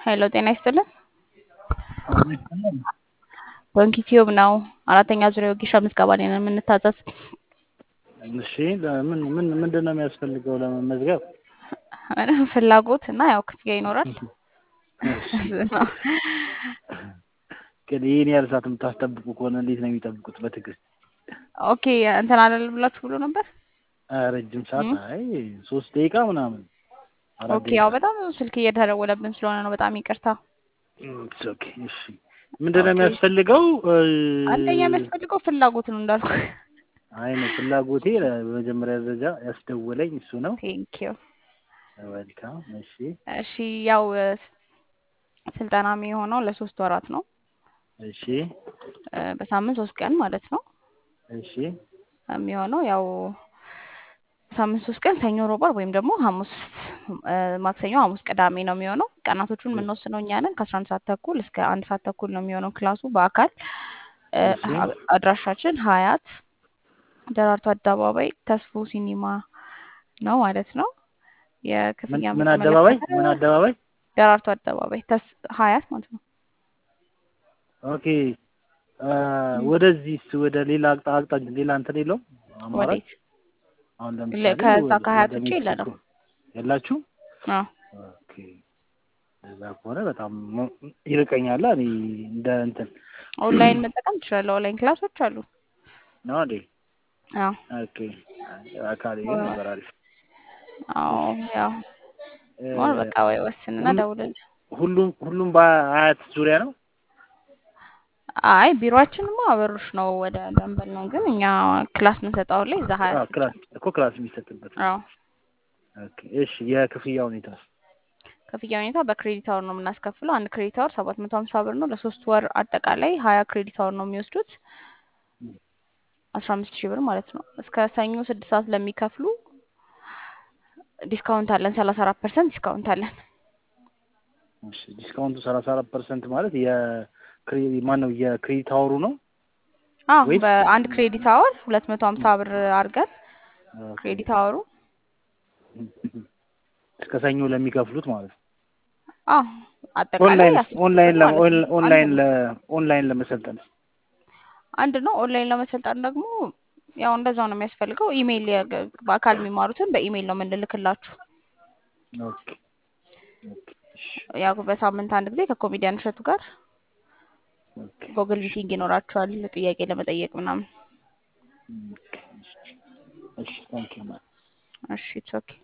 ሄሎ ጤና ይስጥልን። ባንክ ዩቲዩብ ነው። አራተኛ ዙሪያ ወጌሻ ምዝገባ ላይ ነው የምንታዘዝ። እሺ ምን ምን ምንድን ነው የሚያስፈልገው ለመመዝገብ? ምንም ፍላጎት እና ያው ክፍያ ይኖራል። ግን ይህን ያህል ሰዓት የምታስጠብቁ ከሆነ እንዴት ነው የሚጠብቁት? በትዕግስት ኦኬ እንትን አለል ብላችሁ ብሎ ነበር። ረጅም ሰዓት አይ ሶስት ደቂቃ ምናምን አራት ኦኬ ያው በጣም ስልክ እየተደወለብን ስለሆነ ነው። በጣም ይቅርታ። ኢትስ ኦኬ እሺ ምንድን ነው የሚያስፈልገው? አንደኛ የሚያስፈልገው ፍላጎት ነው እንዳልኩ። አይ ነው ፍላጎቴ በመጀመሪያ ደረጃ ያስደወለኝ እሱ ነው። ቴንክ ዩ። ዌልካም። እሺ እሺ ያው ስልጠና የሚሆነው ለሶስት ወራት ነው። እሺ በሳምንት ሶስት ቀን ማለት ነው እሺ የሚሆነው ያው ሳምንት ሶስት ቀን ሰኞ፣ ሮብ፣ ዓርብ ወይም ደግሞ ሐሙስ፣ ማክሰኞ፣ ሐሙስ፣ ቅዳሜ ነው የሚሆነው። ቀናቶቹን የምንወስነው እኛ ነን። ከአስራ አንድ ሰዓት ተኩል እስከ አንድ ሰዓት ተኩል ነው የሚሆነው ክላሱ በአካል አድራሻችን ሀያት ደራርቱ አደባባይ ተስፎ ሲኒማ ነው ማለት ነው። የክፍያ ምን አደባባይ ምን አደባባይ? ደራርቱ አደባባይ ተስ ሀያት ማለት ነው። ኦኬ ወደዚህስ ወደ ሌላ አቅጣጫ ሌላ እንትን የለውም አማራጭ? ወዴት? አሁን ለምሳሌ ከዛ ወደ- ከሀያት ወደ ውጭ የለንም። ሜክሲኮ የላችሁ? አዎ ኦኬ እዛ ከሆነ በጣም ሞ- ይርቀኛል። እኔ እንደ እንትን ኦንላይን መጠቀም ትችላለህ። ኦንላይን ክላሶች አሉ። ነው እንዴ? አዎ ኦኬ አካል ይሄ ነገር አሪፍ። አዎ ያው እ፣ ሞር በቃ ወይ ወስንና ሁሉ- ደውልልኝ። ሁሉም ሁሉም በአያት ዙሪያ ነው? አይ ቢሮአችንማ አበሩሽ ነው ወደ ደንበል ነው፣ ግን እኛ ክላስ የምንሰጠው ላይ እዛ አዎ ሀያት ብቻ ክላስ ነው። እኮ ክላስ የሚሰጥበት ነው። አዎ ኦኬ እሺ የክፍያ ሁኔታ ክፍያ ሁኔታ በክሬዲት አወር ነው የምናስከፍለው። አንድ ክሬዲት አወር ሰባት መቶ ሀምሳ ብር ነው። ለሶስት ወር አጠቃላይ ሀያ ክሬዲት አወር ነው የሚወስዱት አስራ አምስት ሺህ ብር ማለት ነው። እስከ ሰኞ ስድስት ሰዓት ለሚከፍሉ ዲስካውንት አለን፣ ሰላሳ አራት ፐርሰንት ዲስካውንት አለን። እሺ ዲስካውንቱ ሰላሳ አራት ፐርሰንት ማለት የክሬ ማን ነው የክሬዲት አወሩ ነው? አዎ ወይስ- በአንድ ክሬዲት አወር ሁለት መቶ ሀምሳ ብር አድርገን ኦኬ። ክሬዲት አወሩ እስከ ሰኞ ለሚከፍሉት ማለት ነው። አዎ አጠቃላይ ኦንላይን አስር ሺህ ኦንላይን ብር ለ- ማለት ነው። ኦን- ኦንላይን አንድ ለ- ኦንላይን ለመሰልጠን አንድ ነው። ኦንላይን ለመሰልጠን ደግሞ ያው እንደዛው ነው የሚያስፈልገው። ኢሜይል የ- በአካል የሚማሩትን በኢሜይል ነው የምንልክላችሁ። ኦኬ ኦኬ እሺ ያው በሳምንት አንድ ጊዜ ከኮሜዲያን እሸቱ ጋር ኦኬ ጎግል ሚቲንግ ይኖራችኋል ጥያቄ ለመጠየቅ ምናምን። ኦኬ እሺ ታንኪዩ እሺ ኢትስ ኦኬ